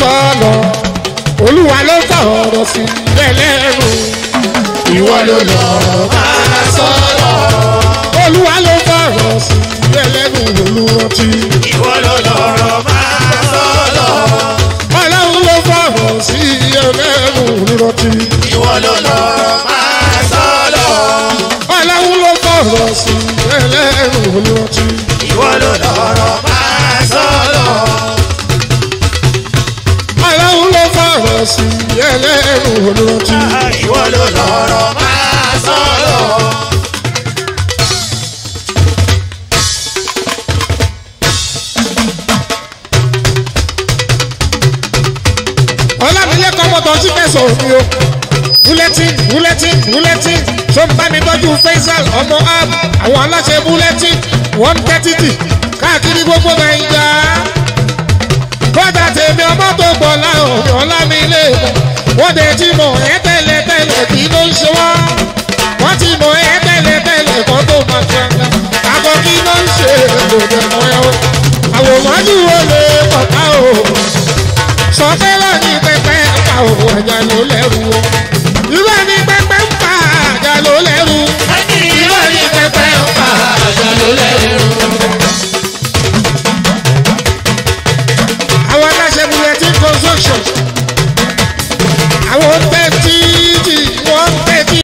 sọ̀rọ̀ olúwa ló sọ̀rọ̀ sí ẹlẹ́rù ìwọ ló lọ́rọ̀ máa sọ̀rọ̀ olúwa ló sọ̀rọ̀ sí ẹlẹ́rù olúrántí ìwọ ló lọ́rọ̀ máa sọ̀rọ̀. ọlọ́run ló sọ̀rọ̀ sí ẹlẹ́rù olúrántí ìwọ ló lọ́rọ̀ máa sọ̀rọ̀. ọlọ́run ló sọ̀rọ̀ sí ẹlẹ́rù olúrántí ìwọ ló lọ́rọ̀ máa sọ̀rọ̀. ọlọ́run ló sọ̀rọ̀ sí ẹlẹ́rù olúrántí. ìwọ ló lọ́rọ̀ máa sọ̀rọ̀. ọlámilẹ́kọ̀ọ́ mọ́tò sí fẹ̀sọ̀ mi o bulletin bulletin bulletin tó ń bá mi tọ́jú faisal ọmọ ab àwọn aláṣẹ bulletin one thirty káàkiri gbogbo nàìjà kọ́dà tèmi ọmọ tó gbọ́ láwọn ọlámilé wọ́n dẹ̀ ti mọ̀ ẹ́ tẹ́lẹ̀ tẹ́lẹ̀ kí ló ń ṣe wá wọ́n ti mọ̀ ẹ́ tẹ́lẹ̀ tẹ́lẹ̀ kọ́ tó máa ṣe àgọ́ kí ló ń ṣe kò dẹ̀ mọ́ ẹ o àwòrán jù ó lè pọ̀ ká o sọtẹ́lọ̀ ní pẹpẹ ń pa òwò ẹ̀jà ló lẹ́rù o. irọ́ ní pẹpẹ ń pa àjà ló lẹ́rù. irọ́ ní pẹpẹ ń pa àjà ló lẹ́rù. àwọn aláṣẹ bulletin construction